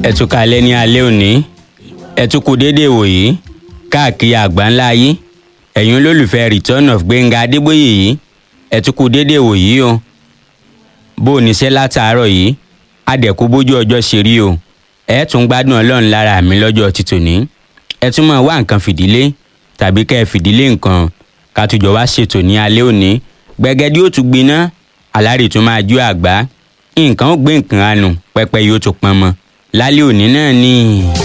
ẹ tún kalẹ̀ ní alẹ́ òní ẹ tún kú déédéé wòyí káàkiri àgbáńlá ayé ẹ̀yin olólùfẹ́ return of gbẹ̀ngà adébóyè yìí ẹ tún kú déédéé wòyí o bó o níṣẹ́ látàárọ̀ yìí adẹ̀kú bójú ọjọ́ ṣe rí o ẹ tún gbádùn ọlọ́run lára mi lọ́jọ́ títòní ẹ tún máa wá nǹkan fìdílé tàbí kẹ́ ẹ fìdílé nǹkan ká tùjọ wá ṣètò ní alẹ́ òní gbẹ̀gẹ́dí ó tún gbiná alárì tún máa jó àgbá nǹkan ó gbé nǹkan àánú pẹpẹ yóò tún pọn mọ́ lálẹ́ òní náà ni.